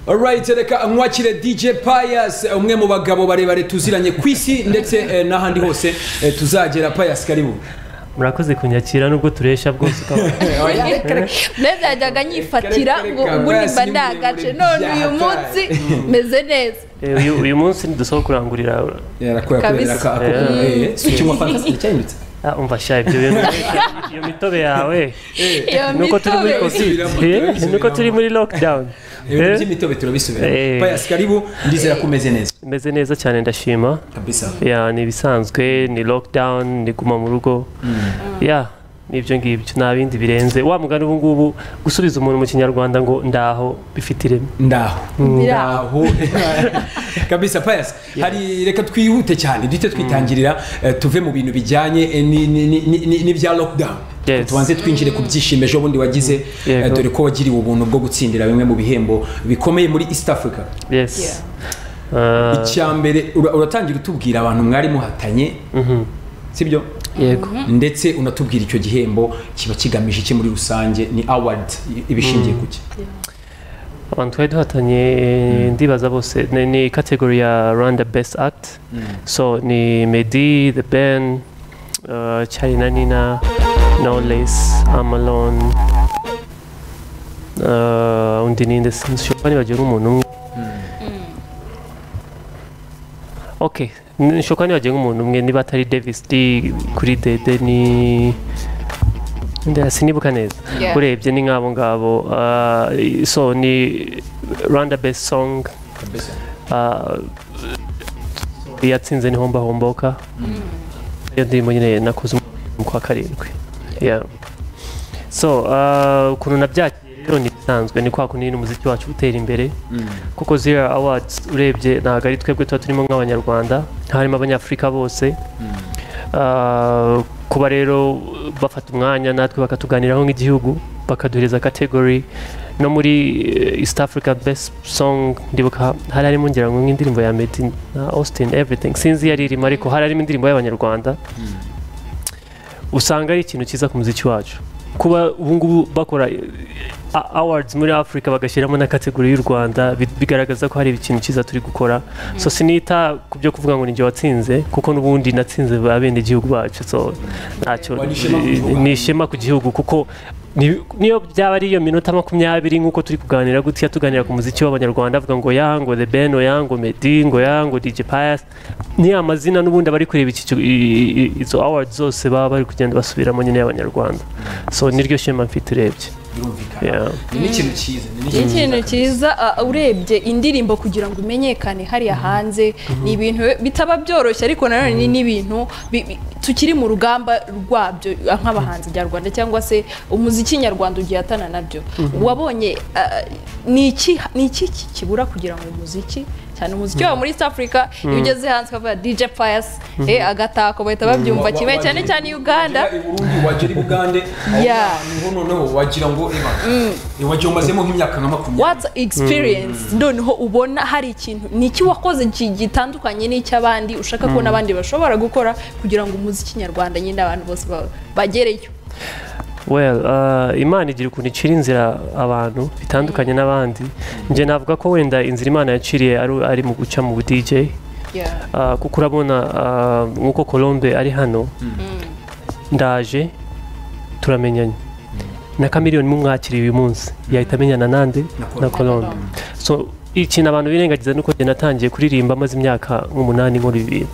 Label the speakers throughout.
Speaker 1: alright reka mwakire dj payas umwe mu bagabo barebare tuziranye ku isi ndetse eh, n'ahandi hose eh, tuzagera payas karibu
Speaker 2: murakoze kunyakira nubwo tureshya bwose ukaba
Speaker 3: mbese yajyaga nyifatira ngo ubu nimba ndagace none uyu munsi meze neza
Speaker 2: Eh, uyu- uyu munsi ntidusaba kurangurira
Speaker 3: Kabisa.
Speaker 1: si ukinywa fanta se cyahindutse
Speaker 2: Ah, umva sha ibyo bintu iyo mitobe yawe
Speaker 3: iyo
Speaker 2: nuko turi muri covid
Speaker 3: mitobe
Speaker 1: Turabisubiramo,
Speaker 2: eh,
Speaker 1: turabisubiramo.
Speaker 2: nuko turi muri lockdown
Speaker 1: ibintu
Speaker 2: Eh,
Speaker 1: by'imitobe turabisubira
Speaker 2: Eh.
Speaker 1: payas karibu ndizera ko umeze neza
Speaker 2: meze neza cyane ndashima
Speaker 1: kabisa
Speaker 2: ya ni ibisanzwe ni lockdown ni guma mu rugo ya nibyo ngibyo nta bindi birenze wa mugani ubu ngubu gusubiza umuntu mu kinyarwanda ngo ndaho bifite ireme
Speaker 1: ndaho
Speaker 3: Ndaho.
Speaker 1: ndaho kabisa payas hari reka twihute cyane duhite twitangirira eh, tuve mu bintu bijyanye eh, ni- ni- ni- ni- ni- n'ibya lockdown
Speaker 2: Yes.
Speaker 1: tubanze twinjire ku byishimo ejo bundi wagize
Speaker 2: Yego.
Speaker 1: eh, dore ko wagiriwe ubuntu bwo gutsindira bimwe mu bihembo bikomeye muri east africa
Speaker 2: yes Ah,
Speaker 1: icya mbere ura- uratangira utubwira abantu mwari muhatanye sibyo
Speaker 2: yego
Speaker 1: ndetse unatubwira icyo gihembo kiba kigamije iki muri rusange ni award ibishingiye ku ki
Speaker 2: abantu twari duhatanye eh, ndibaza bose ni, ni category ya rwanda best act so ni medi the ben uh, china nina no less i'm alone uh, undi ninde sinshobora nibagira umuntu umwe ok nshobora nibagira umuntu umwe niba atari davis d kuri dede ni Nda- sinibuka neza
Speaker 3: Yeah.
Speaker 2: urebye ni nk'abo ngabo ah, so ni rwanda best song ah, iyatsinze ni homba homboka iyo ndirimbo nyine nakoze mu kwa karindwi Yeah. so ah, ukuntu nabyakiriye rero ni bisanzwe ni kwa kundi nyine umuziki wacu utera imbere kuko ziriya awards urebye ntabwo ari twebwe tuba turimo nk'abanyarwanda harimo abanyafurika bose Ah, kuba rero bafata umwanya natwe bakatuganiraho nk'igihugu bakaduhereza category no muri eh, East Africa Best Song ndibuka hari harimo ngira ngo nk'indirimbo ya Meddy na Austin Everything sinzi iyo ari irimo ariko hari harimo indirimbo y'abanyarwanda usanga ari ikintu cyiza ku muziki wacu kuba ubu ngubu bakora eh, a- awards muri afurika bagashyiramo na kategori y'u rwanda bi- bigaragaza ko hari ikintu cyiza turi gukora so sinita ku byo kuvuga ngo ni njye watsinze kuko n'ubundi natsinze ba bene igihugu bacu so ntacyo
Speaker 1: Wari ishema kubivuga.
Speaker 2: ni ishema ku gihugu kuko ni- niyo byaba ari iyo minota makumyabiri nk'uko turi kuganira gutya tuganira ku muziki w'abanyarwanda avuga ngo ya ngo the ben oya ngo medi ngo ya ngo dj pius ni amazina n'ubundi abari kureba iki ki- i- i- izo awards zose baba bari kugenda basubiramo nyine y'abanyarwanda so niryo shema mfite urebye
Speaker 1: birumvikana
Speaker 2: Yeah.
Speaker 1: ni n'ikintu cyiza ni
Speaker 3: ni
Speaker 1: n'ikintu
Speaker 3: ikintu cyiza ah, urebye indirimbo kugira ngo imenyekane hariya hanze ni ibintu bitaba byoroshye ariko nanone ni n'ibintu bi- bi- tukiri mu rugamba rwabyo ah, nk'abahanzi nyarwanda cyangwa se umuziki nyarwanda ugihatana nabyo wabonye ah, ni iki ni iki ki- kibura kugira ngo umuziki cyane umuziki waba muri East Africa iyo ugeze hanze ukavuga DJ Pius eh agatako bahita babyumva kimwe cyane cyane Uganda
Speaker 1: Burundi wagira i Bugande
Speaker 3: Yeah.
Speaker 4: niho noneho wagira ngo eba wagira umazemo nk'imyaka nka makumyabiri
Speaker 3: what's experience noneho ubona hari ikintu ni iki wakoze gi- gitandukanye n'icy'abandi ushaka kubona abandi bashobora gukora kugira ngo umuziki nyarwanda nyine abantu bose ba- bagereyo
Speaker 2: well uh, imana igira ukuntu icira inzira abantu bitandukanye n'abandi njye navuga ko wenda inzira imana yaciriye ari- ari mu guca mu bu dj
Speaker 3: Yeah.
Speaker 2: Ah, kuko urabona ah, nk'uko colombe ari hano ndaje turamenyanye na kamiriyoni mumwakiriye uyu munsi yahita amenyana nande na colombe so ikintu abantu birengagiza ni uko njye natangiye kuririmba maze imyaka nk'umunani nkora ibi bintu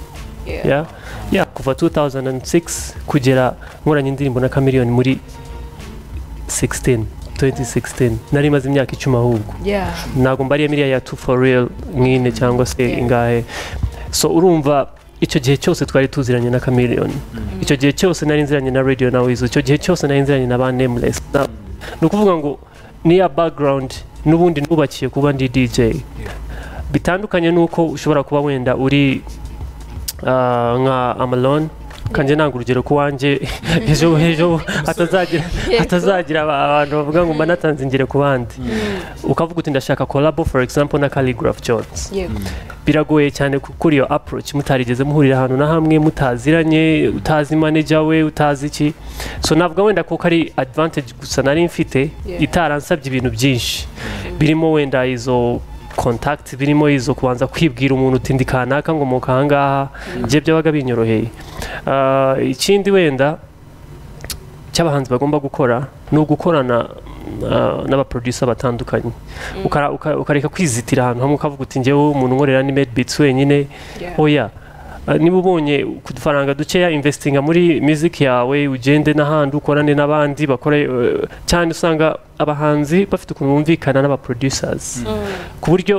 Speaker 3: Yeah.
Speaker 2: ya ya kuva 2006 kugera nkoranye indirimbo na kamiriyoni muri 16 2016 nari maze imyaka icumi ahubwo
Speaker 3: Yeah.
Speaker 2: ntabwo mbariye miriya ya two for real nk'ine cyangwa se
Speaker 3: Yeah.
Speaker 2: ingahe so urumva icyo gihe cyose twari tuziranye na chameleone icyo gihe cyose nari nziranye na radio na wizo icyo gihe cyose nari nziranye na ba nameless Na- ni ukuvuga ngo niya background n'ubundi nubakiye kuba ndi dj bitandukanye n'uko ushobora kuba wenda uri ah, nka amalon kanjye nanga urugero ku wanjye ejo ejo hatazagira hatazagira aba- abantu bavuga ngo mba natanze ingero ku bandi ukavuga uti ndashaka collabo for example na calligraph jones
Speaker 3: Yego.
Speaker 2: biragoye cyane ku- kuri iyo approach mutarigeze muhurira ahantu na hamwe mutaziranye utazi manager we utazi iki so navuga wenda kuko ari advantage gusa nari mfite
Speaker 3: Yeah.
Speaker 2: itaransabye ibintu byinshi birimo wenda izo contact birimo izo kubanza kwibwira umuntu uti ndi kanaka ngomoka ahangaha njye byabaga binyoroheye Ah, ikindi wenda cy'abahanzi bagomba gukora ni ugukorana ah, n'abaproducer batandukanye Ukara- uka- ukareka kwizitira ahantu hamwe ukavuga uti njyewe umuntu nkorera ni made beats wenyine
Speaker 3: Yeah.
Speaker 2: oya Ah, niba ubonye ku dufaranga dukeya investinga muri music yawe ugende n'ahandi ukorane n'abandi bakore eh, cyane usanga abahanzi bafite ukuntu bumvikana n'abaproducers ku buryo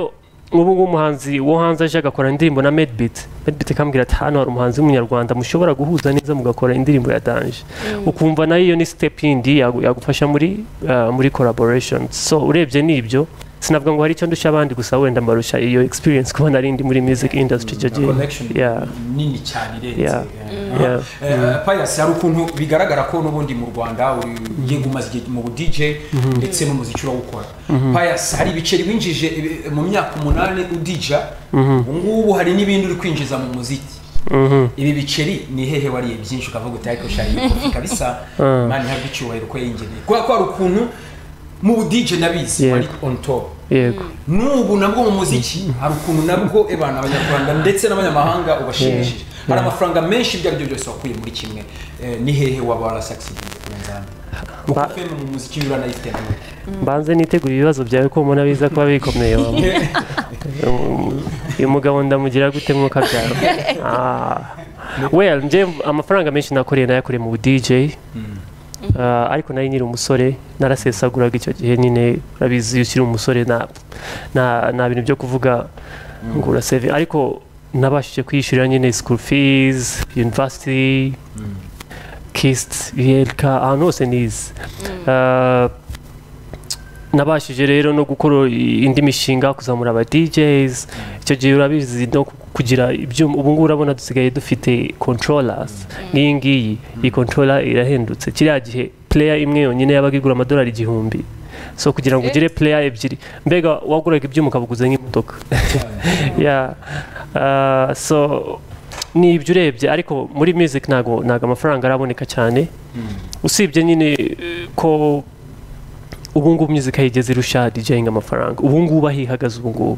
Speaker 2: ubu ngubu umuhanzi wo hanze aje agakora indirimbo na medbit medbit akambwira ati hano hari umuhanzi w'umunyarwanda mushobora guhuza neza mugakora indirimbo ya danje ukumva nayo iyo ni step yindi yagu- yagufasha muri ah, muri collaboration so urebye nibyo sinavuga ngo hari icyo ndusha abandi gusa wenda mbarusha iyo experience kuba nari ndi muri music industry icyo gihe
Speaker 4: connection
Speaker 2: Yeah.
Speaker 4: nini cyane irenze
Speaker 2: Yeah.
Speaker 4: Eh,
Speaker 2: Yeah.
Speaker 4: Eh, Pius hari ukuntu bigaragara ko n'ubundi mu rwanda uri- ugiye gumaze igihe mu budj ndetse n'umuziki urawukora Pius hari ibiceri winjije eh, mu myaka umunani udija ngubu hari n'ibindi uri kwinjiza mu muziki ibi biceri ni hehe wariye byinshi ukavuga uti ariko shari yikufi kabisa mani ntabwo icyubahiro ko yingeneye kubera ko hari ukuntu mu budije nabizi
Speaker 2: Yeah.
Speaker 4: wari on top
Speaker 2: yego
Speaker 4: n'ubu nabwo mu muziki hari ukuntu nabwo ebana abanyarwanda ndetse n'abanyamahanga ubashimishije hari amafaranga menshi ibyo ari byo byose wakuye muri kimwe Eh, ni hehe waba warasakisidinze ku nzamba kuko
Speaker 2: Ba-
Speaker 4: feme mu muziki yura nayiteranye
Speaker 2: mbanze nitegura ibibazo byawe ko mbona biza kuba bikomeye wowe. Um, uyu mugabo ndamugira gute mwuka byawe Ah. well nje amafaranga menshi nakoreye nayakoreye mu dj Ah, ariko nari nyiri umusore narasesaguraga icyo gihe nyine urabizi iyo ukiri umusore nta nta- nta bintu byo kuvuga ngo uraseve ariko nabashije kwiyishyurira nyine school fees university kist yelk ahantu hose nize Ah, nabashije rero no gukora indi mishinga kuzamura aba DJs icyo gihe urabizi no kugira ibyuma ubu ngubu urabona dusigaye dufite controllers nk'iyi ngiyi iyi controller irahendutse kiriya gihe player imwe yonyine yabaga igura amadolari igihumbi so kugira ngo ugire player ebyiri mbega waguraga ibyuma ukabuguza nk'imodoka yeah. Ah, so ni ibyo urebye ariko muri music ntago ntago amafaranga araboneka cyane usibye nyine eh, ko ubu ngubu music yigeze irusha DJing amafaranga ubu ngubu ahihagaze ubu ngubu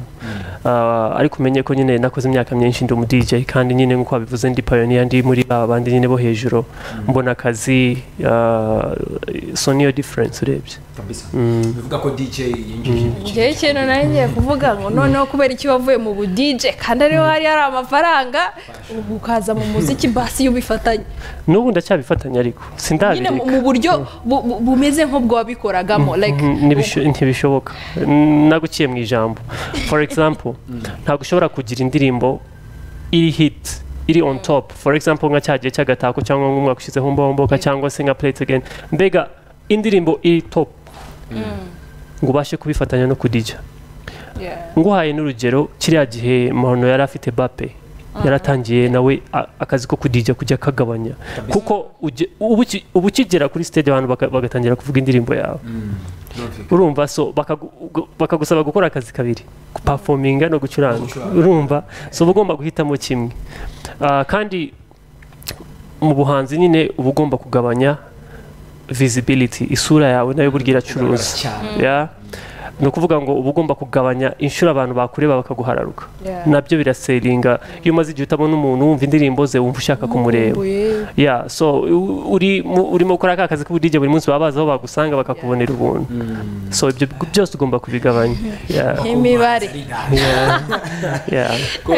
Speaker 2: Ah, ariko umenye ko nyine nakoze imyaka myinshi ndi umu DJ kandi nyine nk'uko wabivuze ndi pioneer ndi muri ba bandi nyine bo hejuru mbona akazi ah, so niyo difference urebye
Speaker 4: kabisa bivuga ko dj yinjije ibiceri
Speaker 3: njyewe ikintu nari ngiye kuvuga ngo noneho kubera iki wavuye mu budije kandi ariho hari hari amafaranga ubu ukaza mu muziki basi iyo ubifatanye
Speaker 2: n'ubu ndacyabifatanya ariko
Speaker 3: nyine mu-
Speaker 2: sindabireka
Speaker 3: mu buryo bu- bu- bumeze nk'ubwabikoragamo like
Speaker 2: Mm, ntibisho- ntibishoboka naguciye mu ijambo for example ntabwo ushobora kugira indirimbo iri hit iri on top for example nka cyagiye cy'agatako cyangwa nk'umwaka ushyizeho mbomboka cyangwa se nka play it again mbega indirimbo iri top ngo ubashe kubifatanya no kudija
Speaker 3: Yeah.
Speaker 2: nguhaye n'urugero kiriya gihe mahono yari afite bape yaratangiye nawe a- akazi ko kudija kujya akagabanya kuko ujye- ubu uki- ubu ukigera kuri stage abantu baka- bagatangira kuvuga indirimbo yawe
Speaker 4: Birumvikana.
Speaker 2: urumva so bakagu- ugu- bakagusaba gukora akazi kabiri gupafominga no gucuranga
Speaker 4: Gucuranga.
Speaker 2: urumva so uba ugomba guhitamo kimwe Ah, kandi mu buhanzi nyine uba ugomba kugabanya visibility isura yawe nayo burya iracuruza
Speaker 4: cyane
Speaker 2: Ya. ni ukuvuga ngo uba ugomba kugabanya inshuro abantu bakureba bakaguhararuka
Speaker 3: Yeah.
Speaker 2: nabyo biraseringa iyo umaze igihe utabona umuntu wumva indirimbo ze wumva ushaka kumureba
Speaker 3: Ubuye.
Speaker 2: ya so u- uri mu- urimo gukora ka kazi k'ubudige buri munsi baba bazi aho bagusanga bakakubonera ubuntu so ibyo byose ugomba kubigabanya yeah,
Speaker 3: imibare
Speaker 2: yeah.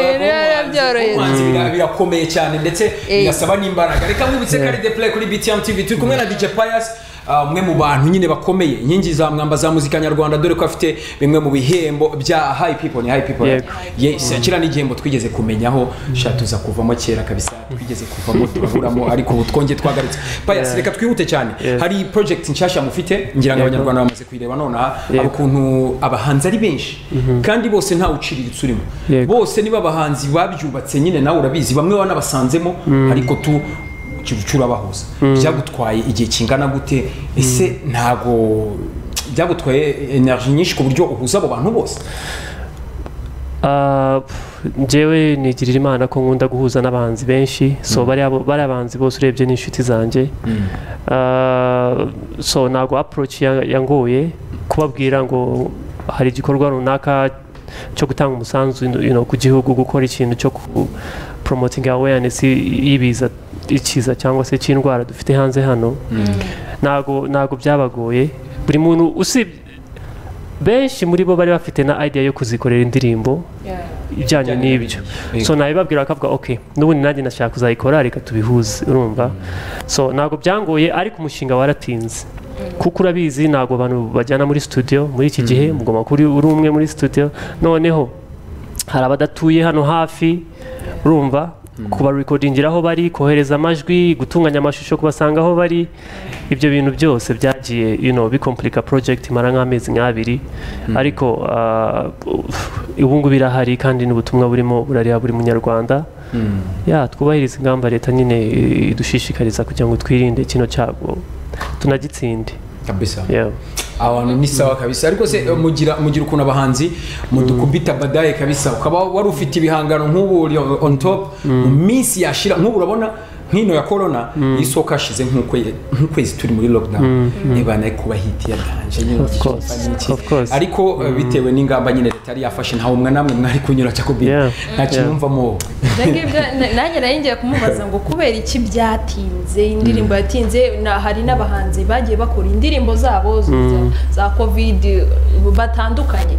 Speaker 3: Eh, rero byoroheye.
Speaker 4: Ubuhanzi bira- birakomeye cyane ndetse
Speaker 3: Eh.
Speaker 4: birasaba n'imbaraga reka nkubitse kari de play kuri btm tv turi kumwe na dj pius ah, umwe mu bantu nyine bakomeye inkingi za mwamba za muzika nyarwanda dore ko afite bimwe mu bihembo bya high people ni high people
Speaker 2: Yego.
Speaker 4: yes kira ni igihembo twigeze kumenyaho sha tuza kuvamo kera kabisa twigeze kuvamo turaburamo ariko ubu twongeye twagaritse pius
Speaker 2: Yeah.
Speaker 4: reka twihute cyane
Speaker 2: Yes.
Speaker 4: hari project nshasha mufite ngira ngo
Speaker 2: Yego.
Speaker 4: abanyarwanda bamaze kuyireba nonaha hari
Speaker 2: Yego.
Speaker 4: ukuntu abahanzi ari benshi kandi bose ntawe uciriritse urimo
Speaker 2: Yego.
Speaker 4: bose niba abahanzi babyubatse nyine nawe urabizi bamwe wanabasanzemo ariko tu ukibuca urabahuza byagutwaye igihe kingana gute ese ntago byagutwaye energy nyinshi ku buryo uhuza abo bantu bose
Speaker 2: Ah, pff, njyewe nigirira imana ko nkunda guhuza n'abahanzi benshi so bariya bo- bariya bahanzi bose urebye ni inshuti zanjye Ah, so ntabwo approach ya- yangoye kubabwira ngo hari igikorwa runaka cyo gutanga umusanzu you know, ku gihugu gukora ikintu cyo poromotinga awareness y'ibiza ikiza cyangwa se cy'indwara dufite hanze hano ntago ntago byabagoye buri muntu usibye benshi muri bo bari bafite na idea yo kuzikorera indirimbo ijyanye n'ibyo so nabibabwira bakavuga ok n'ubundi nanjye nashaka kuzayikora reka tubihuze urumva so ntabwo byangoye ariko umushinga waratinze kuko urabizi ntabwo abantu bajyana muri studio muri iki gihe mugomba kuri uri umwe muri studio noneho hari abadatuye hano hafi urumva kubarekodingira aho bari kohereza amajwi gutunganya amashusho kubasanga aho bari ibyo bintu byose byagiye you know, bikompurika porojegiti imara nk'amezi nk'abiri ariko uh, ubu ngubu irahari kandi n'ubutumwa burimo burariha buri munyarwanda ya twubahiriza ingamba leta nyine idushishikariza kugira ngo twirinde kino cyago tunagitsinde
Speaker 4: kabisa abantu ni sawa kabisa ariko se mugira mugira ukuntu abahanzi mudukubita badaye kabisa ukaba wari ufite ibihangano nk'ubu uri on top mu minsi yashira nk'ubu urabona nk'ino ya corona isoko hashize nk'ukwezi turi muri lockdown ibana kuba hiti yatanje nyine
Speaker 2: Of course,
Speaker 4: iki-
Speaker 2: of course.
Speaker 4: ariko bitewe n'ingamba nyine leta yari yafashe ntawe umwe namwe mwari kunyura cyo kubira
Speaker 2: Yeah.
Speaker 4: nta kimumvamo
Speaker 3: Ibyo ngibyo na- nanjye nari ngiye kumubaza ngo kubera iki byatinze indirimbo yatinze na- hari n'abahanzi bagiye bakora indirimbo zabo zo- za- za covid batandukanye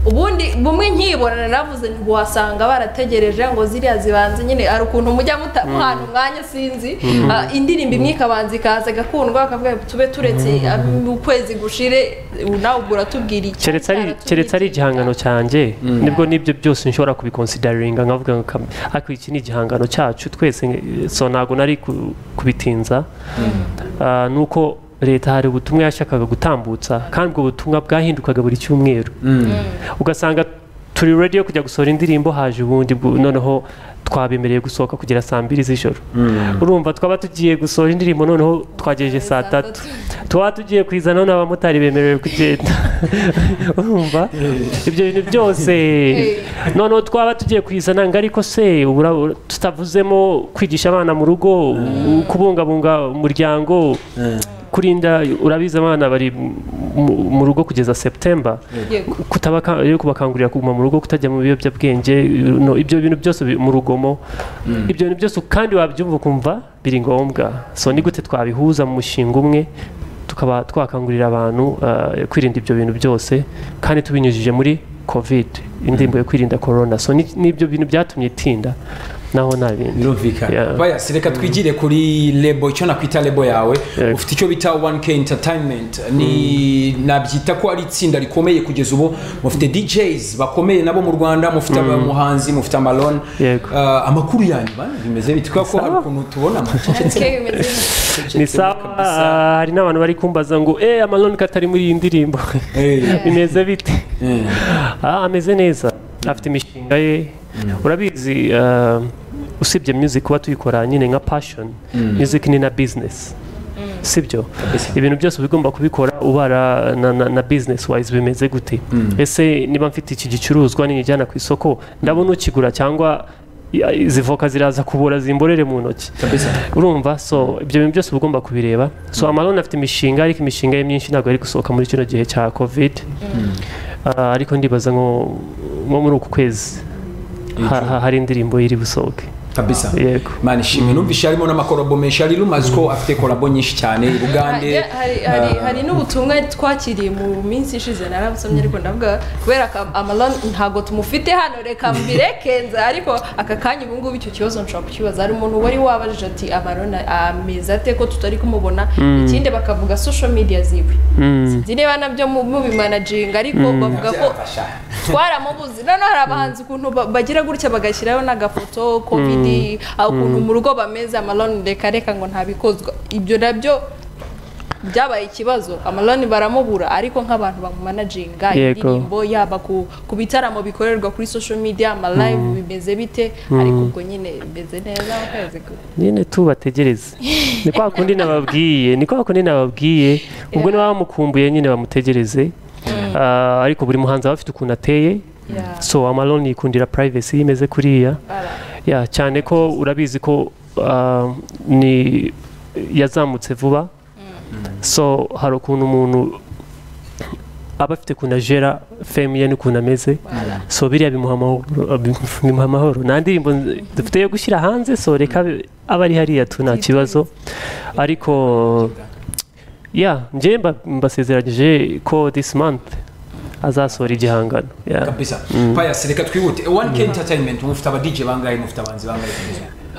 Speaker 3: ubundi bumwe nkibona navuze ntiwasanga barategereje ngo ziriya zibanze nyine hari ukuntu mujya muta- muhana umwanya sinzi Ah, indirimbo imwe ikabanza ikaza igakundwa bakavuga ngo tube turetse ah, mu kwezi gushire ubu nawe ubwo uratubwira iki
Speaker 2: keretse ari keretse ari igihangano cyanjye nibwo n'ibyo byose nshobora kubikonsidariringa nkavuga ngo kam- ariko iki ni igihangano cyacu twese eh, so ntabwo nari ku- kubitinza Ah, ni uko leta hari ubutumwa yashakaga gutambutsa kandi ubwo butumwa bwahindukaga buri cyumweru ugasanga turi ready yo kujya gusohora indirimbo haje ubundi bwo- noneho twabemereye gusohoka kugera saa mbiri z'ijoro urumva twaba tugiye gusohora indirimbo noneho twagejeje saa tatu twaba tugiye kuyizana noneho abamotari bemerewe kugenda urumva ibyo bintu byose noneho twaba tugiye kuyizana ngo ariko se ubura- ubura- tutavuzemo kwigisha abana mu rugo kubungabunga umuryango kurinda urabizi abana bari mu- mu rugo kugeza september
Speaker 3: Yego.
Speaker 2: kutaba rero kubakangurira kuguma mu rugo kutajya mu biyobyabwenge no, ibyo bintu byose bi- mu rugomo ibyo bintu byose kandi wabyumva ukumva biri ngombwa so ni gute twabihuza mu mushinga umwe tukaba twakangurira abantu uh, kwirinda ibyo bintu byose kandi tubinyujije muri covid indirimbo yo kwirinda corona so ni- nibyo bintu byatumye itinda naho nta bindi
Speaker 4: birumvikana
Speaker 2: Yeah.
Speaker 4: bayasi reka twigire kuri lebo icyo nakwita lebo yawe
Speaker 2: Yego.
Speaker 4: ufite icyo bita 1k entertainment ni nabyita ko ari itsinda rikomeye kugeza ubu mufite djs bakomeye nabo mu rwanda mufite abamuhanzi mufite amalon
Speaker 2: Yego.
Speaker 4: Ah, amakuru yanyu bana bimeze bite kubera ko hari ukuntu tubona amacecetse
Speaker 3: Keke bimeze
Speaker 2: ni sawa ah, hari n'abantu bari kumbaza ngo eh amaloni katari muri iyi ndirimbo bimeze bite Ah, ameze neza afite imishinga ye urabizi ah, usibye music kuba tuyikora nyine nka passion music ni na business sibyo ibintu byose uba ugomba kubikora ubara na, na, na business wise bimeze gute ese niba mfite iki gicuruzwa nijyana ku isoko ndabona ukigura cyangwa ya- izi voka ziraza kubura zimborere mu ntoki urumva so ibyo bintu byose uba ugomba kubireba so amalone afite imishinga ariko imishinga ye myinshi ntabwo yari gusohoka muri kino gihe cya covid Ah, ariko ndibaza nko nko muri uku kwezi ha- ha- hari indirimbo iri busohoke
Speaker 4: kabisa
Speaker 2: yego
Speaker 4: mani ishimwe numvise harimo n'amakorobo menshi hari rumazi ko afite korabo nyinshi cyane i bugande
Speaker 3: Hari- hari- hari- hari n'ubutumwa twakiriye mu minsi ishize narabusomye ariko ndavuga kubera ko amalon ntabwo tumufite hano reka mbirekenze ariko aka kanya ubu ngubu icyo kibazo nshobora kukibaza hari umuntu wari wabajije ati amalon ameze ate ko tutari kumubona ikindi bakavuga social media ziwe sinzi niba nabyo mu- mubimanajinga ariko bavuga ko
Speaker 4: Byafasha.
Speaker 3: twaramubuze noneho hari abahanzi ukuntu ba- bagira gutya bagashyiraho n'agafoto covid aho ukuntu mu rugo bameze amaloni reka reka ngo ntabikozwa ibyo nabyo byabaye ikibazo amaloni baramubura ariko nk'abantu bamumanajinga
Speaker 2: Yego.
Speaker 3: indirimbo yaba ku, ku bitaramo bikorerwa kuri social media amalive bimeze bite ariko ubwo nyine bimeze neza ukwezi gu-
Speaker 2: nyine tubategereze ni kwa kundi nababwiye ni kwa kundi nababwiye ubwo niba bamukumbuye nyine bamutegereze Ah, ariko buri muhanzi aba afite ukuntu ateye
Speaker 3: Yeah.
Speaker 2: so amaloni yikundira privacy imeze kuriya ya cyane ko urabizi ko ah, ni yazamutse vuba so hari ukuntu umuntu aba afite ukuntu ajera femu ye n'ukuntu ameze so biriya bimuha amahoro bimuha amahoro nta ndirimbo dufite yo gushyira hanze so reka aba ari hariya tu nta kibazo ariko ya njye mbasezeranyije ko this month azasohora igihangano yeah.
Speaker 4: kabisa payasi reka twihute wani ke entertainment mufite abadije bangahe mufite abanzi bangahe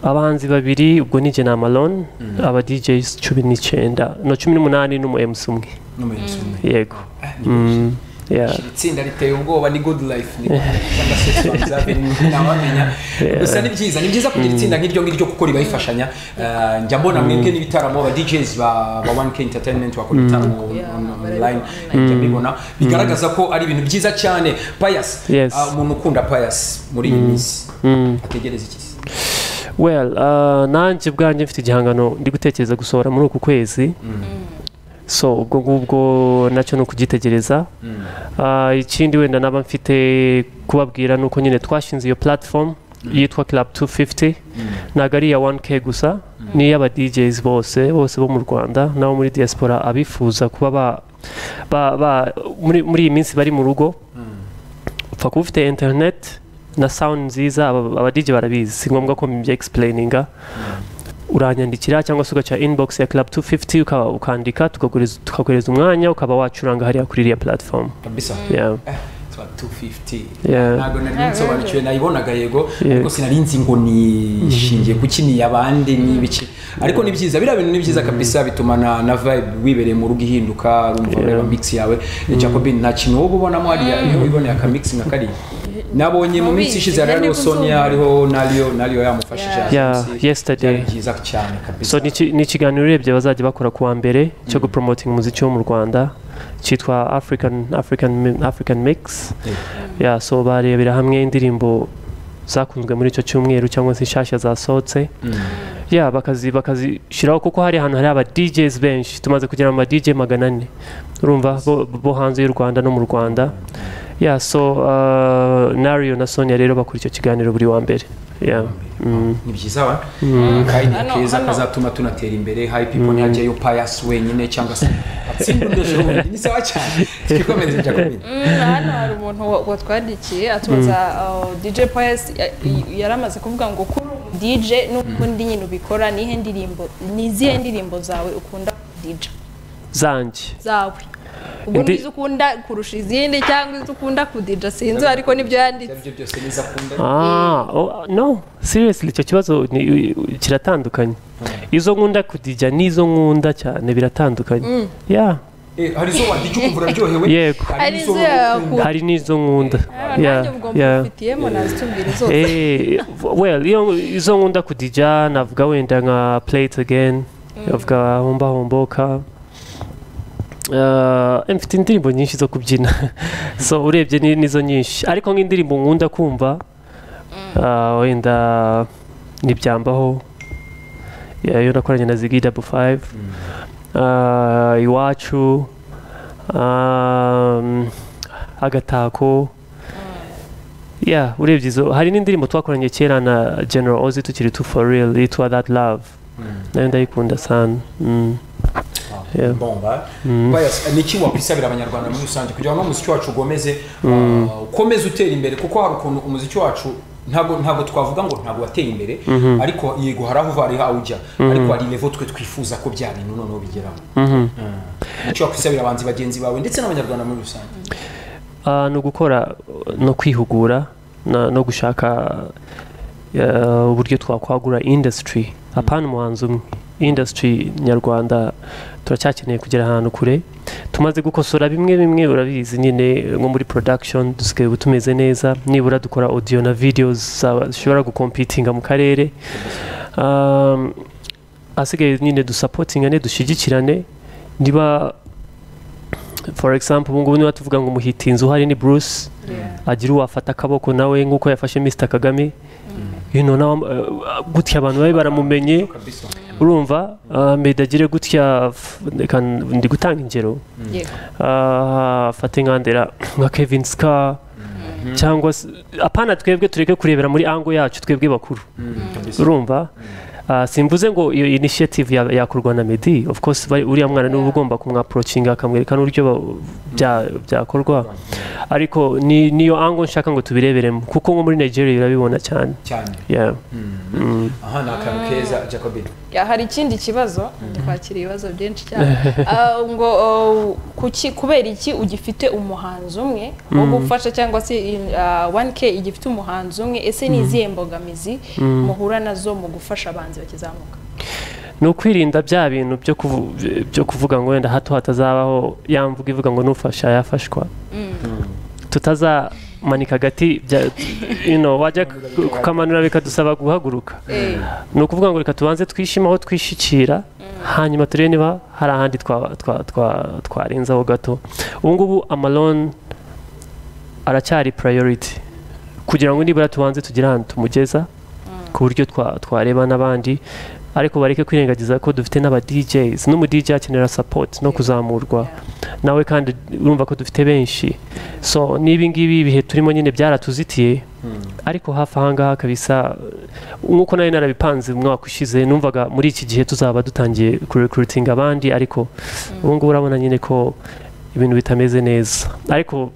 Speaker 2: abahanzi babiri ubwo ni jena malone aba DJs cumi n'icyenda no cumi n'umunani n'umu emusi umwe
Speaker 4: n'umuyobozi umwe
Speaker 2: yego
Speaker 4: Ah,
Speaker 2: Mm, yeah.
Speaker 4: iri tsinda riteye ubwoba ni good life ni cyangwa se Swanzave, ntawamenya gusa ni byiza ni byiza kugira itsinda nk'iryo ngiryo kuko ribarifashanya Eh, njya mbona mwebwe n'ibitaramo aba DJs ba ba 1K Entertainment bakora ibitaramo on- on- online njya mbibona bigaragaza ko ari ibintu byiza cyane Pius
Speaker 2: Yes.
Speaker 4: ah, umuntu ukunda Pius muri iyi minsi
Speaker 2: Mm.
Speaker 4: ategereza iki se?
Speaker 2: well uh, nanjye ubwanjye mfite igihangano ndi gutekereza gusohora muri uku kwezi so ubwo ngubwo nacyo ni ukugitegereza Ah, ikindi wenda naba mfite kubabwira ni uko nyine twashinze iyo platform yitwa club 250 ntabwo ari iya 1k gusa ni iy'aba DJs bose bose bo mu rwanda n'abo muri diaspora abifuza kuba ba, ba, ba muri, muri iyi minsi bari mu rugo upfa kuba ufite internet na sound nziza aba- aba DJ barabizi si ngombwa ko mbibye explaininga uranyandikira cyangwa se ugaca inbox ya club 250 ukaba ukandika tukaguhereza- tukaguhereza umwanya ukaba wacuranga hariya kuri iriya platform
Speaker 4: kabisa
Speaker 2: yeah.
Speaker 4: Eh, twa 250
Speaker 2: Yeah.
Speaker 4: ntabwo nari nsobanukiwe nayibonaga yego
Speaker 2: Yeah.
Speaker 4: ariko sinari nzi ngo nishingiye kuki ni abandi ni ibiki ariko ni byiza biriya bintu ni byiza kabisa bituma na na vibe wibereye mu rugo ihinduka urumva ureba mix yawe Jacobin nta kintu wowe ubonamo hariya iyo wiboneye aka mix nka kariya nabonye mu minsi ishize
Speaker 3: Ntubizi,
Speaker 4: hariho
Speaker 3: nari
Speaker 4: Sonia
Speaker 3: kuzumva.
Speaker 4: hariho nariyo nariyo yamufashije
Speaker 3: Yeah.
Speaker 2: Yeah,
Speaker 4: ahansi.
Speaker 2: yesterday.
Speaker 4: byari byiza cyane kabisa
Speaker 2: so ni iki- ni ikiganiro urebye bazajya bakora kuwa mbere cyo gupromoting umuziki wo mu rwanda cyitwa african, african, Mi- african mix yeah, so barebera hamwe indirimbo zakunzwe muri icyo cyumweru cyangwa se inshyashya zasohotse yeah, bakazi bakazishyiraho kuko hari ahantu hari aba DJs benshi tumaze kugira ama DJ magana ane urumva bo, bo hanze y'u rwanda no mu rwanda yeah, so uh, nario na sonia rero bakora icyo kiganiro buri wa mbere yeah. mm.
Speaker 4: ni byiza wa kandi
Speaker 3: Hano,
Speaker 4: keza
Speaker 3: hano.
Speaker 4: kazatuma tunatera imbere hayi pipo ntihajyayo payasi wenyine cyangwa se atsinda undi bundi ni sawa cyane twikomereze bya komini
Speaker 3: Mm, hano hari umuntu wa- watwandikiye atubaza uh, DJ Pius ya- y- yari amaze kuvuga ngo kuri ubu DJ n'ukundi nyine ubikora ni izihe ndirimbo ni izihe ndirimbo zawe ukunda DJ
Speaker 2: zanjye
Speaker 3: zawe ubwo
Speaker 2: Indi-
Speaker 3: nizo ukunda kurusha izindi cyangwa izo ukunda kudija sinzi ariko nibyo yanditse
Speaker 4: ibyo byose niza akunda
Speaker 2: Ah, oh, no seriously icyo kibazo ni- kiratandukanye izo nkunda kudijya n'izo nkunda cyane biratandukanye yeah,
Speaker 4: Eh, hari izo wadijya ukumva uraryohewe
Speaker 2: yego
Speaker 3: hari
Speaker 4: n'izo
Speaker 3: izo yakunda
Speaker 2: hari n'izo nkunda
Speaker 3: nanjye
Speaker 2: Yeah,
Speaker 3: ubwo
Speaker 2: yeah.
Speaker 3: mbufitiyemo nazitumbira zose
Speaker 2: Eh, well iyo izo nkunda kudija navuga wenda nka play it again navuga homba homboka Uh, mfite indirimbo nyinshi zo kubyina so urebye ni- nizo nyinshi ariko nk'indirimbo nkunda kumva uh, wenda ntibyambaho Yeah, iyo nakoranye na zigi dabu fayive Uh, iwacu um, agatako yeah urebye izo hari n'indirimbo twakoranye kera na general ozi tukiri tu for real yitwa that love nayo ndayikunda sana mm. yeah.
Speaker 4: bomba Pius, eh, ni iki wakwisabira abanyarwanda muri rusange kugira ngo umuziki wacu ugomeze ah, ukomeze utera imbere kuko hari ukuntu umuziki wacu ntabwo ntabwo twavuga ngo ntabwo wateye imbere ariko yego hari aho uva hari aho ujya ariko hari level twe twifuza ko bya bintu noneho bigeraho Mm. ni iki wakwisabira abanzi bagenzi bawe ndetse n'abanyarwanda muri rusange
Speaker 2: Ah, ni ugukora no kwihugura na- no gushaka eh, uburyo twakwagura industry apana umuhanzi umwe industry nyarwanda turacyakeneye kugera ahantu kure tumaze gukosora bimwe bimwe urabizi nyine nko muri production dusigaye ubu tumeze neza nibura dukora audio na videos za- zishobora gukompitinga mu karere Um, asigaye nyine dusapotingane dushyigikirane niba for example ubu ngubu niba tuvuga ngo umuhitinzi uhari ni bruce agira uwafata akaboko nawe nk'uko yafashe mr kagame you know, nawe, uh, gutya abantu babe baramumenye
Speaker 4: kabisa
Speaker 2: urumva uh, medagire gutya f- reka ndi gutanga ingero
Speaker 3: Yego.
Speaker 2: Ah, fate nka ndera nka kevin ska cyangwa se- apana twebwe tureke kurebera muri ango yacu twebwe bakuru urumva Ah, simvuze ngo iyo initiative ya- yakorwa na medi of course bari- uriya mwana niba ugomba kumwaporocinga akamwereka n'uburyo ba- bya- byakorwa ariko ni- niyo ango nshaka ngo tubireberemo kuko nko muri nigeria urabibona cyane
Speaker 4: cyane
Speaker 2: Yeah.
Speaker 4: aha ni akantu keza jacobin
Speaker 3: Ya, hari ikindi kibazo twakira ibibazo byinshi cyane Ah, ngo oh, kuki kubera iki ugifite umuhanzi umwe wo gufasha cyangwa se in- ah, 1k igifite umuhanzi umwe ese ni izihe mbogamizi muhura nazo mu gufasha abanzi bakizamuka
Speaker 2: ni ukwirinda bya bintu byo kuvu- byo kuvuga ngo wenda hato hatazabaho ya mvuga ivuga ngo nufasha yafashwa tutazamanika agati bya- you know, wajya ku- kukamanura bikadusaba guhaguruka
Speaker 3: Eh,
Speaker 2: ni ukuvuga ngo reka tubanze twishime aho twishikira hanyuma turebe niba hari ahandi twa- twa- twa- twarenzaho gato ubu ngubu amaloni aracyari purayoriti kugira ngo nibura tubanze tugire ahantu tumugeza ku buryo twa- twareba n'abandi ariko bareke kwirengagiza ko dufite n'aba DJs n'umu DJ akenera support no kuzamurwa nawe kandi urumva ko dufite benshi so n'ibi ngibi ibihe turimo nyine byaratuzitiye ariko hafi aha ngaha kabisa nk'uko nari narabipanze umwaka ushize numvaga muri iki gihe tuzaba dutangiye kurekuritinga abandi ariko ubu ngubu urabona nyine ko ibintu bitameze neza ariko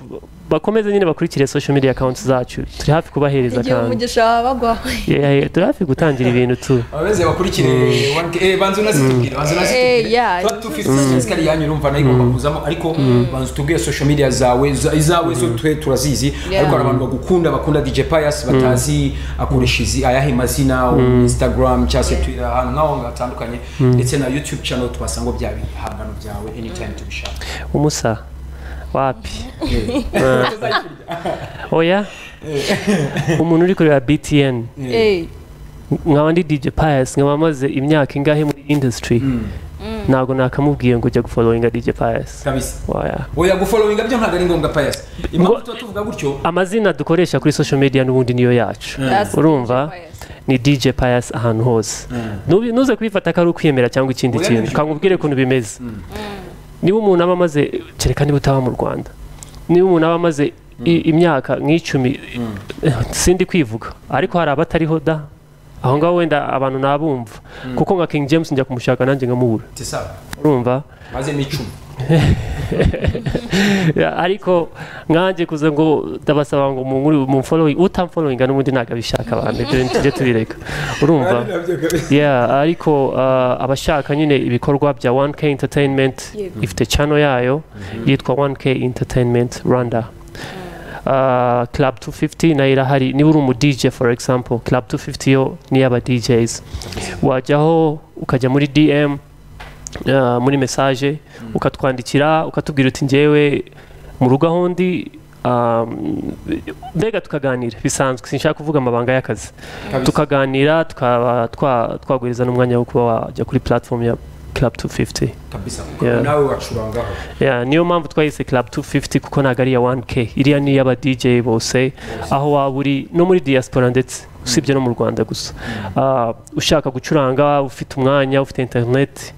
Speaker 2: bakomeze nyine bakurikire social media accounts zacu turi hafi kubahereza
Speaker 3: igihe
Speaker 2: kandi
Speaker 3: umugisha wabagwa
Speaker 2: Yeah, yeah, turi hafi gutangira ibintu tu
Speaker 4: abameze bakurikire wanke- eh, banza unazitubwire banza
Speaker 3: Eh, yeah.
Speaker 4: unazitubwire tuba dufite sikari yanyu urumva nayo igomba kuzamo ariko banza utubwire social media zawe za- izawe zo twe turazizi
Speaker 3: Yeah.
Speaker 4: ariko hari abantu bagukunda bakunda DJ Pius batazi akoresha izi ayahe mazina Instagram cyangwa se Twitter ahantu nk'aho ngaho hatandukanye ndetse na YouTube channel twasanga bya bihangano byawe anytime tubishaka
Speaker 2: umusa wapi Ah. oya umuntu uri kureba btn
Speaker 3: Eh,
Speaker 2: nkaba ndi dj pius nkaba maze imyaka ingahe muri industry ntabwo nakamubwiye ngo jya gufollowinga dj pius
Speaker 4: kabisa
Speaker 2: oya
Speaker 4: oya gufollowinga byo ntabwo ari ngombwa Pius impamvu tuba tuvuga gutyo
Speaker 2: amazina dukoresha kuri social media n'ubundi niyo yacu
Speaker 3: That's
Speaker 2: urumva
Speaker 3: DJ Pius.
Speaker 2: ni dj pius ahantu hose Nubi- nuze kubifata ko ari ukwiyemera cyangwa ikindi
Speaker 4: Oya,
Speaker 2: kintu
Speaker 4: nibyo.
Speaker 2: kangubwire ukuntu bimeze niba umuntu aba amaze kereka niba utaba mu rwanda niba umuntu aba amaze i- imyaka nk'icumi sindi kwivuga ariko hari abatariho da aho ngaho wenda abantu nabumva kuko nka king james njya kumushaka nanjye nkamubura
Speaker 4: tisa
Speaker 2: urumva
Speaker 4: maze micumu
Speaker 2: Ya, ariko nkanjye kuza ngo ndabasaba ngo munkuri mumfollowing utamfollowinga n'ubundi ntabwo abishaka abantu ibyo ni tujye tubireka urumva yeah ariko uh, abashaka nyine ibikorwa bya 1K Entertainment
Speaker 3: Yego.
Speaker 2: ifite channel yayo yitwa 1K Entertainment Rwanda Uh, club 250 nayo irahari niba uri umu DJ for example club 250 yo ni iy'aba DJs wajyaho ukajya muri DM uh, muri message ukatwandikira ukatubwira uti njyewe mu rugo aho ndi um, mbega tukaganira bisanzwe sinshaka kuvuga amabanga y'akazi tukaganira tukaba twa- twaguhereza n'umwanya wo kuba wajya kuri platform ya club 250
Speaker 4: kabisa
Speaker 2: Yeah.
Speaker 4: nawe wacurangaho
Speaker 2: yeah, niyo mpamvu twayise club 250 kuko ntabwo ari iya 1k iriya ni iy'aba dj bose aho waba uri no muri diaspora ndetse usibye no mu rwanda gusa Ah, ushaka gucuranga ufite umwanya ufite internet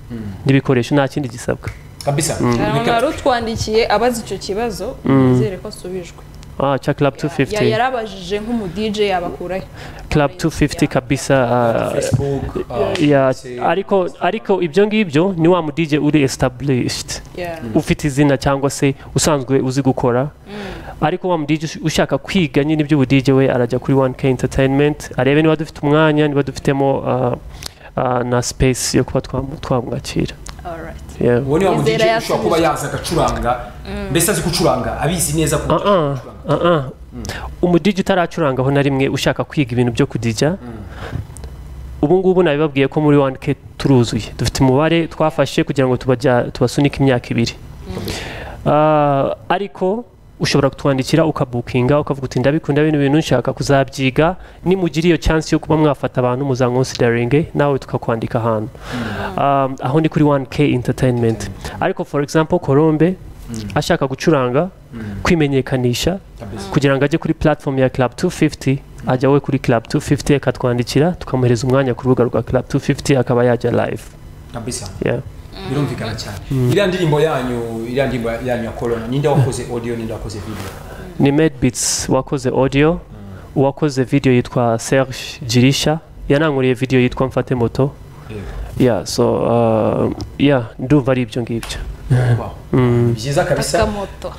Speaker 2: n'ibikoresho nta kindi gisabwa
Speaker 4: kabisa
Speaker 3: umuntu wari utwandikiye abaza icyo kibazo nizere ko asubijwe
Speaker 2: ah, cya club
Speaker 3: Ya-
Speaker 2: 250
Speaker 3: yarabajije nk'umu DJ yabakurahe
Speaker 2: club 250 kabisa ah,
Speaker 4: facebook ah,
Speaker 2: yeah,
Speaker 4: se-
Speaker 2: ariko ariko ibyo ngibyo ni wa mu DJ uri established
Speaker 3: Yeah.
Speaker 2: ufite izina cyangwa se usanzwe uzi gukora ariko wa mu DJ ush- ushaka kwiga nyine iby'ubu DJ we arajya kuri 1K Entertainment arebe niba dufite umwanya niba dufitemo ah, ah, na space yo kuba twamu- twamwakira
Speaker 3: Alright.
Speaker 2: Yeah.
Speaker 4: uwo ni wa mudj
Speaker 3: Nizera
Speaker 4: ushobora kuba yaza agacuranga mbese azi gucuranga abizi neza ku
Speaker 2: Ah, ah, ah, ah. umudigi utaracurangaho na rimwe ushaka kwiga ibintu byo kudija ubu ngubu nabibabwiye ko muri 1K turuzuye dufite umubare twafashe kugira ngo tubajya- tubasunike imyaka ibiri Ah, ariko ushobora kutwandikira ukabukinga ukavuga uti ndabikunda bino bintu nshaka kuzabyiga nimugira iyo chance yo kuba mwafata abantu muzankonsideringe nawe tukakwandika ahantu Um, aho ni kuri 1k entertainment ariko for example colombe ashaka gucuranga kwimenyekanisha kugira ngo ajye kuri platform ya club 250 ajya we kuri club 250 akatwandikira tukamuhereza umwanya ku rubuga rwa club 250 akaba yajya live
Speaker 4: kabisa
Speaker 2: yeah.
Speaker 4: birumvikana cyane iriya ndirimbo yanyu iriya ndirimbo yanyu ya corona ninde wakoze audio ninde wakoze video
Speaker 2: ni medbits wakoze audio uwakoze video yitwa serge jirisha yananguriye videwo yitwa mfate moto ya so uh, ya ndumva ari ibyo ngibyo
Speaker 4: Wow. byiza kabisa
Speaker 3: akamoto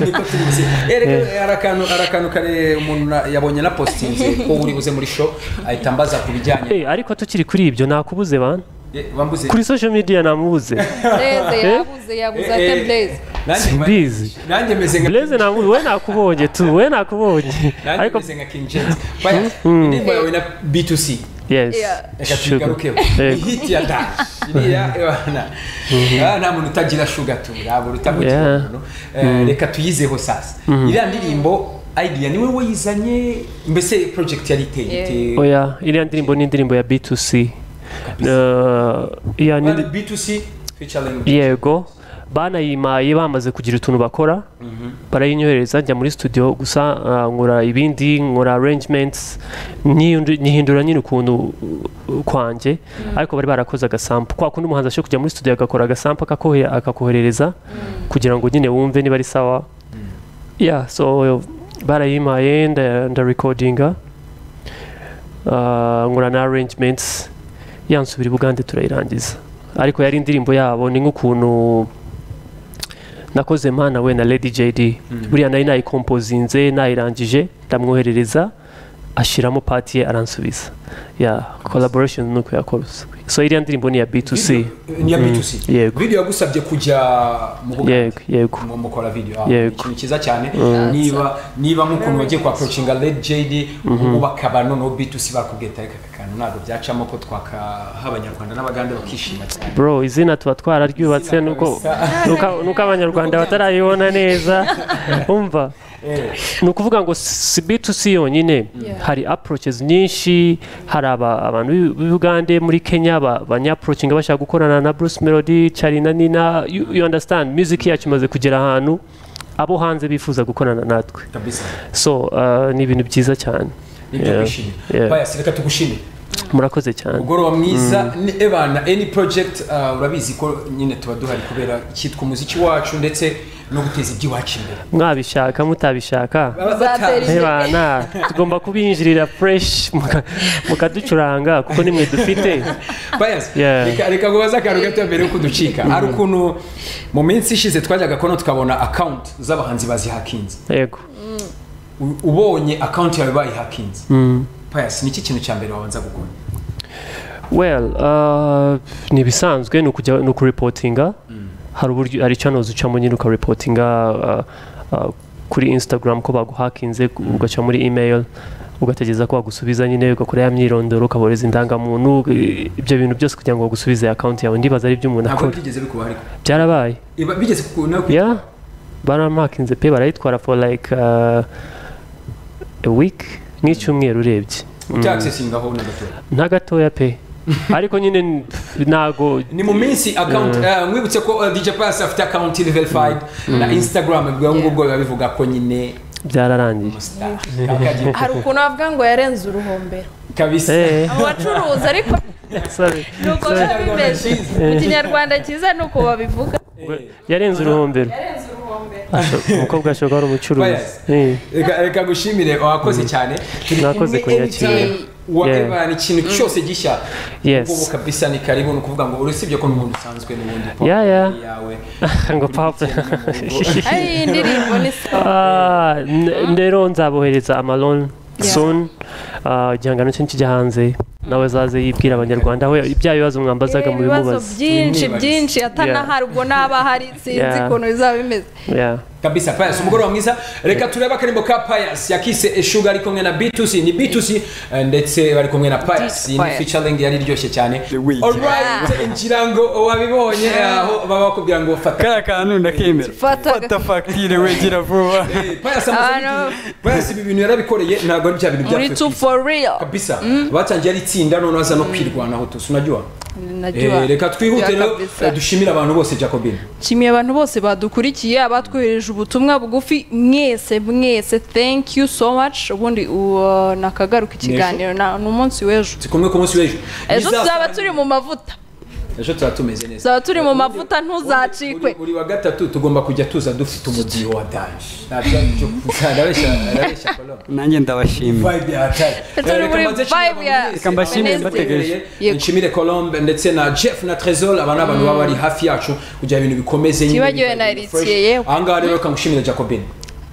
Speaker 4: niko tubizi Eh, hari akantu hari akantu kare umuntu na- yabonye na positinze ko uri buze muri show ahita ambaza ku bijyanye
Speaker 2: Eh, ariko tukiri kuri ibyo nakubuze bana
Speaker 4: Eh, bambuze
Speaker 2: kuri social media namubuze
Speaker 3: bureze yabuze yabuze ate
Speaker 4: Eh, eh,
Speaker 3: bureze
Speaker 4: nanjye-
Speaker 2: Simbizi.
Speaker 4: nanjye meze nka
Speaker 2: Blaise namubuze we nakubonye tu we nakubonye
Speaker 4: nanjye
Speaker 2: ariko
Speaker 4: meze nka king james Baya, indirimbo yawe na b2c
Speaker 2: yes
Speaker 3: Yeah.
Speaker 4: reka
Speaker 2: sugar.
Speaker 4: tuyigarukeho
Speaker 2: Yego.
Speaker 4: ihiti ya dash iriya ebana Ah, nta muntu utagira shuga tu ntabwo utamugira
Speaker 2: Yeah.
Speaker 4: umuntu Eh, reka tuyizeho sasa iriya ndirimbo idea niwe wayizanye mbese project yari iteye
Speaker 3: Yeah.
Speaker 4: iteye-
Speaker 2: oya iriya ndirimbo ni indirimbo ya b2c Eh, ya ni
Speaker 4: Bari b2c featuring
Speaker 2: yego banayimaye bamaze kugira utuntu bakora barayinyohereza njya muri studio gusa ah, nkora ibindi nkora arrangements nyihindu- nyihindura nyine ukuntu uh, kwanjye ariko bari barakoze agasampu kwa kundi umuhanzi ashobora kujya muri studio agakora agasampu akakohe- akakoherereza kugira ngo nyine wumve niba ari sawa yeah so barayimaye nda- ndarikodinga Ah, nkora na arrangements yansubira i bugande turayirangiza ariko yari indirimbo yabo ni nk'ukuntu nakoze mana we na lady jd buriya nari nayikompozinze nayirangije ndamwoherereza ashyiramo pati ye aransubiza ya collaboration ni uko yakoroze so iriya ndirimbo ni iya b2c
Speaker 4: Video- ni ya b2c
Speaker 2: yego.
Speaker 4: video yagusabye kujya mu bugande
Speaker 2: yego yego
Speaker 4: mu- mukora video ah,
Speaker 2: Yego.
Speaker 4: ikintu cyiza cyane niba niba nk'ukuntu wagiye kwa approachinga led jd ubu bakaba noneho b2c bakubwiye ati, "Ariko aka kantu ntabwo byacamo ko twakaha abanyarwanda n'abagande bakishima cyane
Speaker 2: bro izina tuba twararyubatse
Speaker 4: Izina
Speaker 2: nuko
Speaker 4: kabisa.
Speaker 2: nuko- nuko abanyarwanda batarayibona neza umva ni ukuvuga ngo si b2c yonyine hari approaches nyinshi hari aba- abantu b'i- b'i Bugande muri kenya ba- banyaproachinga bashaka gukorana na bruce melody Charly na nina you, you understand music yacu imaze kugera ahantu abo hanze bifuza gukorana natwe
Speaker 4: kabisa
Speaker 2: so uh, ni ibintu byiza cyane
Speaker 4: nibyo
Speaker 2: Yeah.
Speaker 4: kwishimira
Speaker 2: Yeah.
Speaker 4: bayasi reka tugushimire
Speaker 2: murakoze cyane
Speaker 4: mugoroba mwiza ni ebana any project uh, urabizi ko nyine tuba duhari kubera kitwa umuziki wacu ndetse no guteza iby'iwacu imbere
Speaker 2: mwabishaka mutabishaka
Speaker 3: Uzatera
Speaker 4: Batazi.
Speaker 3: imbere.
Speaker 2: Hebana tugomba kubinjirira fresh muka- mukaducuranga kuko nimwe dufite
Speaker 4: Pius,
Speaker 2: Yeah.
Speaker 4: reka reka kubaza akantu gato mbere yo kuducika hari ukuntu mu minsi ishize twajyaga kono tukabona akawunti z'abahanzi bazihakinze
Speaker 2: yego
Speaker 4: U- ubonye akawunti yawe bayihakinze Pius, ni iki kintu cya mbere wabanza gukora
Speaker 2: well uh, ni ibisanzwe ni ukujya ni ukuripotinga hari uburyo hari channels ucamo nyine ukaripotinga uh, uh, kuri instagram ko baguhakinze ugaca muri email ugategereza ko bagusubiza nyine ugakora ya myirondoro ukaboreza indangamuntu i- ibyo bintu byose kugira ngo bagusubize akawunti yawe ndibaza ari ibyo umuntu
Speaker 4: ntabwo
Speaker 2: akora
Speaker 4: byigeze bikuba ariko
Speaker 2: byarabaye
Speaker 4: Iba- bigeze ku- no ku-
Speaker 2: yeah baramakinze pe barayitwara for like uh, a week nk'icyumweru urebye
Speaker 4: utaccesinga aho na gatoya
Speaker 2: nta gatoya pe ariko nyine n- ntago
Speaker 4: ni mu minsi akawunti mwibutse ko uh, dj Pius afite akawunti verified na instagram bivuga ngo ubwo biba bivuga ko nyine
Speaker 2: byararangiye
Speaker 4: umustar kakagiye
Speaker 3: hari ukuntu bavuga ngo yarenze uruhombero
Speaker 4: kabisa
Speaker 2: Eh,
Speaker 3: abacuruzi ariko
Speaker 2: sorry,
Speaker 3: ni uko
Speaker 2: sorry.
Speaker 3: biba bimeze mu kinyarwanda cyiza ni uko babivuga
Speaker 2: yarenze uruhombero
Speaker 3: yarenze uruhombero
Speaker 2: Asho- umukobwa ashobora kuba ari umucuruzi
Speaker 4: Bias.
Speaker 2: Eh,
Speaker 4: reka reka gushimire wakoze cyane turi
Speaker 2: Mwakoze
Speaker 4: kumwe
Speaker 2: kunyakira.
Speaker 4: anytime, whatever,
Speaker 2: Yeah.
Speaker 4: ni ikintu cyose gishya
Speaker 2: Yes.
Speaker 4: ubu kabisa ni karibu ni ukuvuga ngo urusibye ko n'ubundi usanzwe n'ubundi pop
Speaker 2: Yeah, yeah.
Speaker 4: yawe
Speaker 2: ngo papa
Speaker 3: ari iyi ndirimbo ni sawa
Speaker 2: Ah, n- rero nzabohereza amalon
Speaker 3: Yeah.
Speaker 2: soon Ah, igihangano cye nikijya hanze nawe azaze yibwira abanyarwanda aho bya bibazo mwambazaga mu
Speaker 3: ibibazo
Speaker 2: bimubaza
Speaker 3: byinshi
Speaker 4: Ibimubaza.
Speaker 3: byinshi atanahari ubwo naba ahari sinzi
Speaker 2: Yeah.
Speaker 3: ukuntu bizaba bimeze
Speaker 2: Yeah.
Speaker 4: kabisa payas umugoroba mwiza reka turebe akaririmbo ka payas yakise eshuga ari kumwe na b2c ni b2c eh, ndetse bari kumwe na payas ni
Speaker 3: Pius.
Speaker 4: featuring yari iryoshye cyane
Speaker 1: Weeknd.
Speaker 4: alright ngira ngo wabibonye aho baba bakubwira ngo fata
Speaker 1: kariya kantu ndakemera
Speaker 3: Fata-
Speaker 1: fata fagitire wegera vuba
Speaker 4: payas amaze
Speaker 3: Ah, no.
Speaker 4: igihe- Pius ibi bintu yarabikoreye ntabwo ari bya bintu
Speaker 3: muri
Speaker 4: byakorewe
Speaker 3: tu for real
Speaker 4: kabisa batangiye ari itsinda none baza no kwirwanaho tusi unajya
Speaker 3: najya
Speaker 4: reka twihute
Speaker 3: Bya
Speaker 4: rero
Speaker 3: kabisa.
Speaker 4: eh, dushimire abantu bose jacobine
Speaker 3: nshimiye abantu bose badukurikiye abatwohereje ubutumwa bugufi mwese mwese thank you so much ubundi uwo nakagaruka ikiganiro na- ni umunsi w'ejo
Speaker 4: si kumwe ku munsi w'ejo
Speaker 3: ejo
Speaker 4: Bizasa-
Speaker 3: tuzaba turi mu mavuta
Speaker 4: ejo tuba tumeze neza
Speaker 3: tuzaba turi mu mavuta ntuzacikwe
Speaker 4: buri wa gatatu tugomba kujya tuza dufite umubyiho wa danje ntabyo byo arabeshya arabeshya kolombe
Speaker 5: nanjye ndabashimira
Speaker 4: vibe ya hatari
Speaker 3: Turi
Speaker 4: Eh, reka
Speaker 3: muri
Speaker 4: mbanze
Speaker 3: vibe
Speaker 4: nshimire
Speaker 3: ya-
Speaker 4: abantu mwese.
Speaker 5: Reka mbashimire,
Speaker 4: Abantu mwese
Speaker 5: mbategereje.
Speaker 4: mwibereye.
Speaker 3: Yego.
Speaker 4: nshimire colombe ndetse na jeff na tresor aba ni abantu baba bari hafi yacu kugira ibintu bikomeze nyine
Speaker 3: Ntibagiwe
Speaker 4: biba
Speaker 3: na
Speaker 4: ibintu fresh.
Speaker 3: Eritsiye, yewe.
Speaker 4: ahangaha rero reka ngushimire jacobin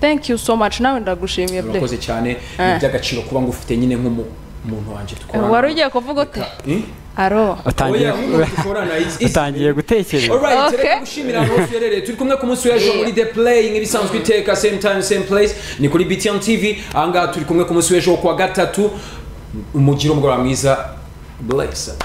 Speaker 3: thank you so much nawe ndagushimiye pe
Speaker 4: urakoze cyane
Speaker 3: Eh.
Speaker 4: ni iby'agaciro kuba ngufite nyine nk'umuntu wanjye dukorana
Speaker 3: wari ugiye kuvuga ute
Speaker 4: Eh?
Speaker 3: aro
Speaker 5: utangiye
Speaker 4: Oya, nk'umuntu dukorana it's- it's-
Speaker 5: utangiye gutekereza
Speaker 4: Alright,
Speaker 3: Okay.
Speaker 4: reka gushimira aho uherereye turi kumwe ku munsi w'ejo
Speaker 3: Yeah.
Speaker 4: muri the play nk'ibisanzwe iteka same time same place ni kuri btn tv ahangaha turi kumwe ku munsi w'ejo kuwa gatatu umugire umugoroba mwiza blessed